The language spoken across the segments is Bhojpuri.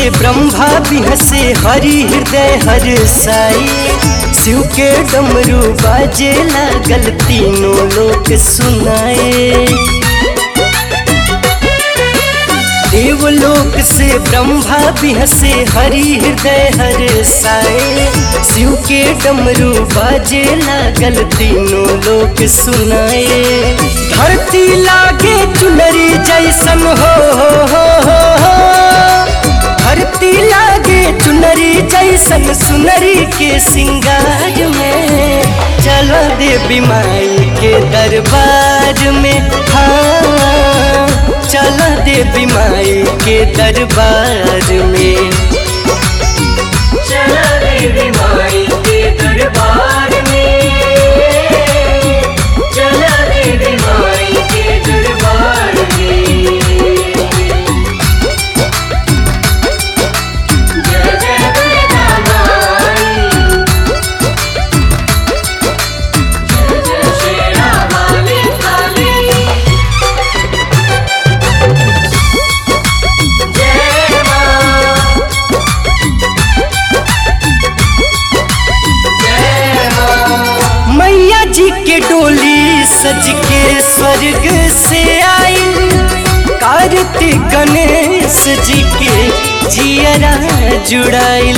से ब्रह्मा बिहसे हरि हृदय हर साई शिव के डमरू बाजे लागल तीनों लोक सुनाए देवलोक से ब्रह्मा बिहसे हरि हृदय हर साए शिव के डमरू बाजे लागल तीनों लोक सुनाए धरती लागे चुनरी जैसन हो हो हो हो हो धरती लागे चुनरी जैसन सुनरी के सिंगार में चलो देवी माई के दरबार में हाँ चलो देवी माई के दरबार में चला देवी माई के दरबार में चला देवी माई के दरबार में जय जय दुर्गा माई जय जय शेरा वाली काली जय मां जय मां मैया जी के डोली सज के स्वर्ग से आई कार्तिक गणेश जी के जियरा जुड़ाइल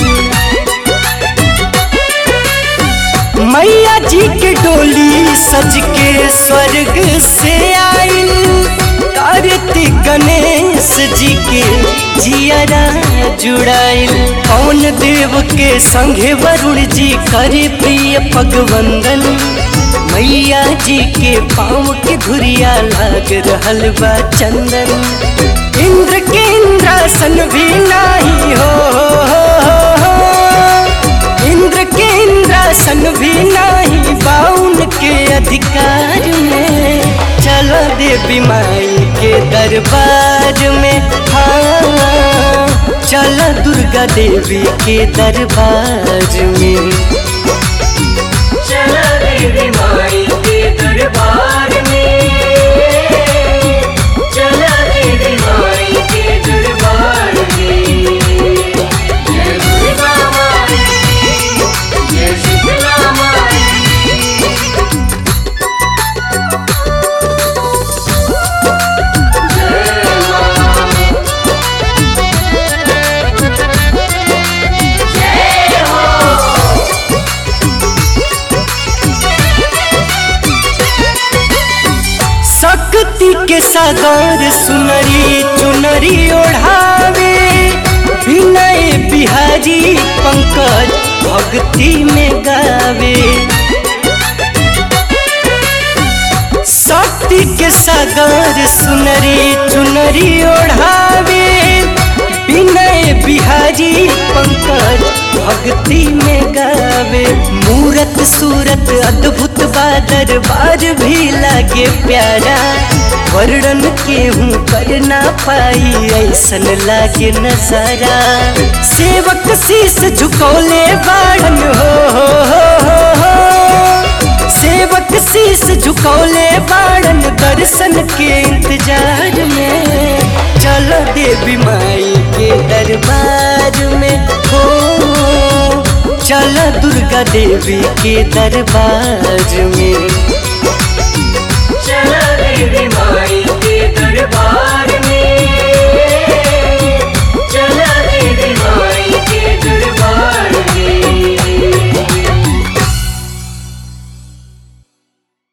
मैया जी के डोली सज के स्वर्ग से आइल कार्तिक गणेश जी के जियरा जुड़ाइल पवन देव के संगे वरुण जी करे प्रिय पगवंदन मैया जी के पाँव के धुरिया लाग रहल बा चंदन इंद्र के इंद्रासन भी नाही हो, हो, हो, हो। इंद्र के इंद्रासन भी नाही बाउन के अधिकार में चलो देवी माई के दरबार में हाँ चलो दुर्गा देवी के दरबार में चला देवी माई के दरबार में चला देवी माई के दरबार में जय दुर्गा माई जय शीतला माई जय मां जय हो शक्ति के सागर सुनरी चुनरी ओढ़ावे विनय बिहारी पंकज भक्ति में गावे शक्ति के सागर सुनरी चुनरी ओढ़ावे विनय बिहारी पंकज भक्ति में गावे मूरत सूरत अद्भुत बा दरबार भी लागे प्यारा वर्णन केहू कर ना पाई ऐसन लागे नजारा सेवक शीस झुकौले बाड़न हो, हो, हो, हो, हो। सेवक शीस झुकौले बाड़न दर्शन के इंतजार में चलो देवी माई के दरबार में हो चलो दुर्गा देवी के दरबार में चला देवी माई के दरबार